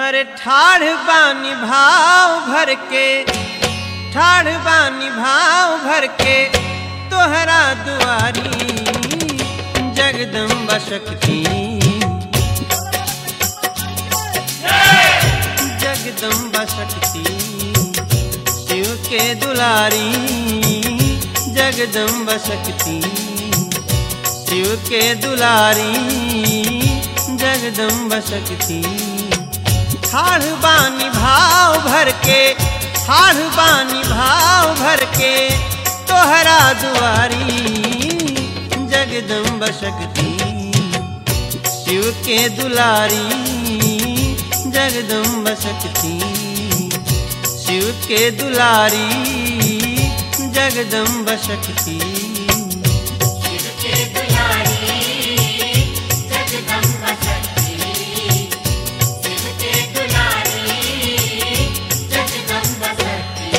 अरे ठाढ़ बानी भाव भर के ठाढ़ बानी भाव भर के तोहरा दुआरी जगदम्बा शक्ति जगदम्बा शक्ति शिव के दुलारी जगदम्बा शक्ति शिव के दुलारी जगदम्बा शक्ति ठाढ़ बानी भाव भर के ठाढ़ बानी भाव भर के तोहरा दुआरी जगदम्बा शक्ति शिव के दुलारी जगदम्बा शक्ति शिव के दुलारी जगदम्बा शक्ति शिव के दुलारी जगदम्बा शक्ति शिव के दुलारी जगदम्बा शक्ति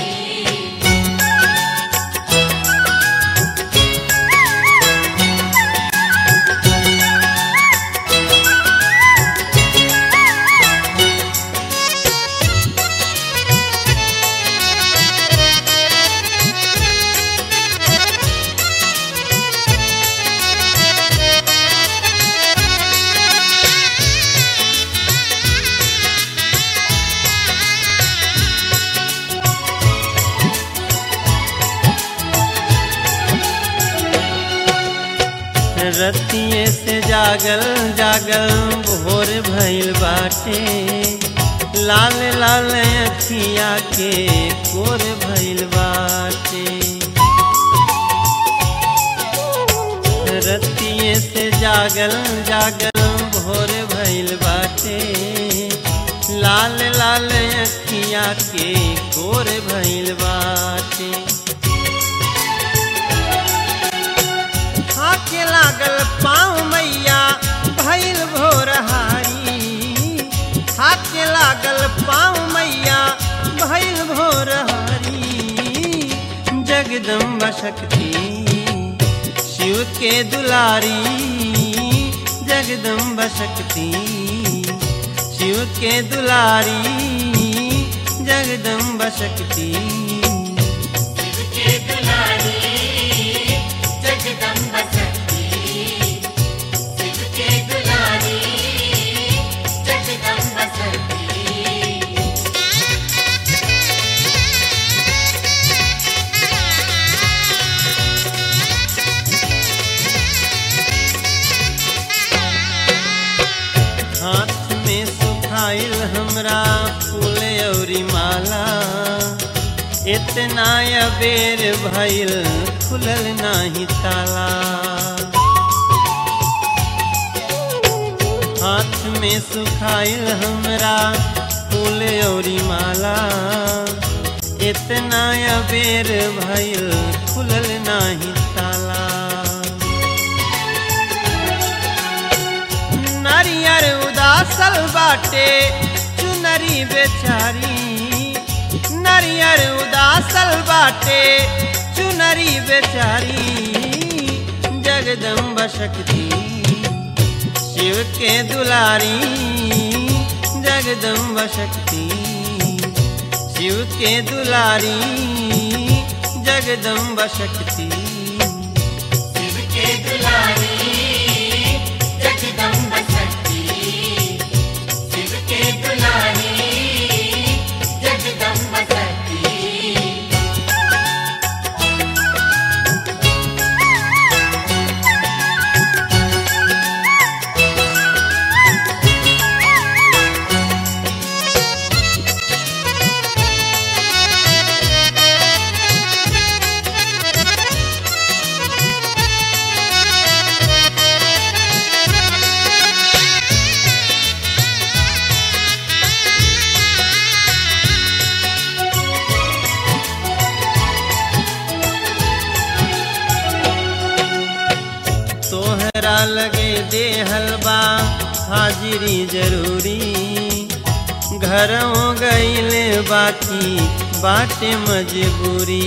रतिये से जागल जागल भोर भइल बाटे लाल लाल अखिया के कोर भइल बाटे रतिये से जागल जागल भोर भइल बाटे लाल लाल अखिया के कोर भइल बाटे हाथे लागल पाँव मैया भैल भोरहारी हाथे लागल पाँव मैया भैल भोरहारी जगदम्बा शक्ति शिव के दुलारी जगदम्बा शक्ति शिव के दुलारी जगदम्बा शक्ति शिव के दुलारी जगदम्बा शक्ति शिव के दुलारी जगदम्बा शक्ति हाथ में सुखाइल हमरा फूल औरी माला इतना अबेर भइल खुलल नाही ताला हाथ में सुखाइल हमरा फूल औरी माला इतना अबेर भइल खुलल नाही ताला नारियर उदासल बाटे चुनरी बेचारी नारियर उदासल बाटे चुनरी बेचारी जगदम्बा शक्ति शिव के दुलारी जगदम्बा शक्ति शिव के दुलारी जगदम्बा शक्ति शिव के दुलारी जगदम्बा शक्ति शिव के दुलारी जगदम्बा शक्ति तोहरा लगे दे हलवा हाजिरी जरूरी घरों गईल बाकी बाटे मजबूरी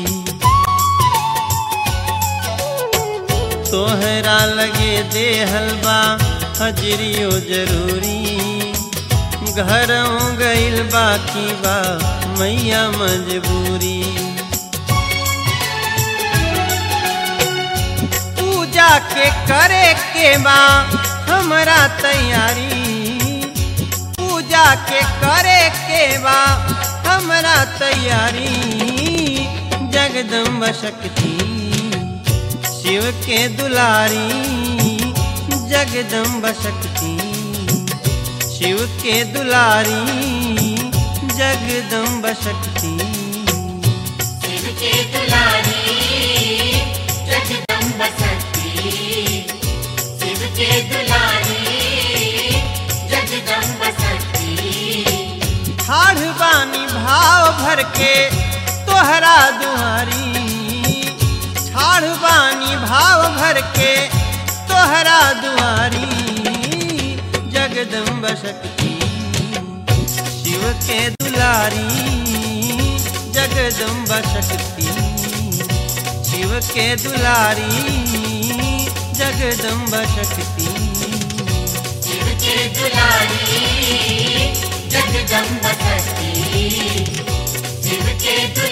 तोहरा लगे दे हलवा हजरियो जरूरी घरों गइल बाकी बा मैया मजबूरी पूजा के करे के बा हमरा तैयारी पूजा के करे के बा हमरा तैयारी जगदम्बा शक्ति शिव के दुलारी जगदम्बा शक्ति शिव के दुलारी जगदम्बा शक्ति शिव के दुलारी जगदम्ब शक्ति शिव के दुलारी जगदम्ब शक्ति ठाढ़ बानी भाव भर के तोहरा दुआरी ठाढ़ बानी भाव भर के तोहरा दुआरी जगदम्ब शक्ति शिव के दुलारी जगदम्ब शक्ति शिव के दुलारी जगदम्ब शक्ति शिव के दुलारी जगदम्ब शक्ति शिव के दुलारी